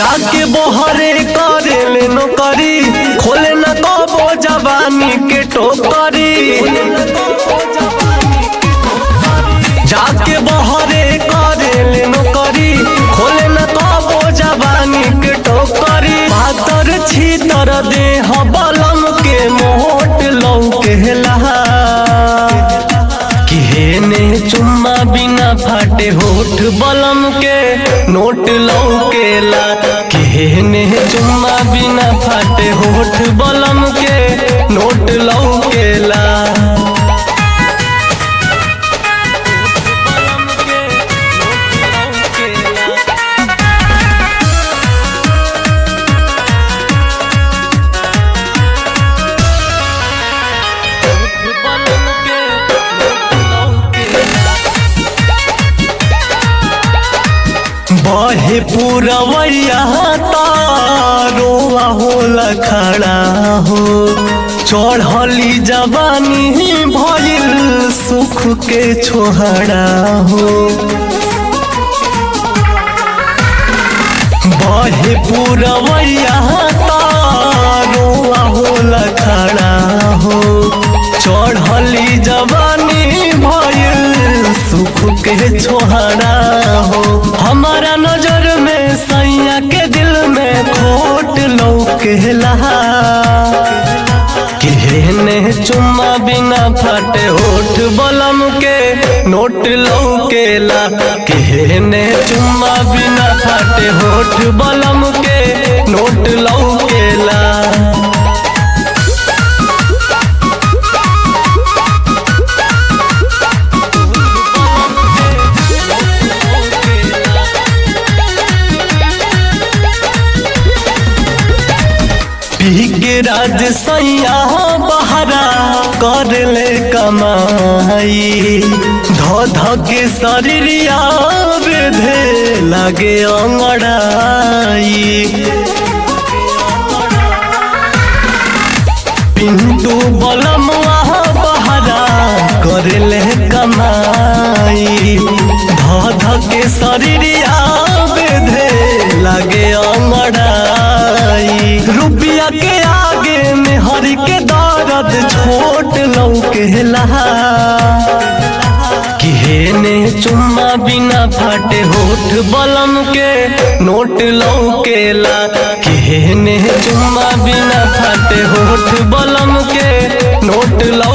जाके बहरे करे ले नौकरी खोले न कबो जवानी के टोकरी जाके बहरे करे ले नौकरी खोले न कबो जवानी के टोकरी पातर छीतर देह बलम के मोट लौकेला किहेने चुम्मा बिना फाटे होठ बलम के नोट लौकेला किहेने चुम्मा बिना फाटे होठ बलम के नोट लौकेला बहे पूरवैया तारोआ होला खड़ा हो चढ़ली जवानी भइल सुख के छोहड़ा हो बहे पूरवैया तारोआ होला खड़ा हो चढ़ली जवानी भइल सुख के छोहरा हो हमारा नजर में सैया के दिल में खोट लौकेला केहने चुम्मा बिना फटे होठ बलम के नोट लौकेला केहने चुम्मा बिना फटे होठ बलम के नोट लौकेला पी के राज सैया बहरा कर ले कमाई ध ध के शरीरिया बेधे लगे अंगड़ाई पिंटू बलम बहरा कर ले कमाई ध ध के शरीरिया बेधे लगे अंगड़ाई रुपया के आगे में हर के दर्द छोट लौकेला किहेने चुम्मा बिना फाटे होठ बलम के नोट लौकेला किहेने चुम्मा बिना फाटे होठ बलम के नोट लौ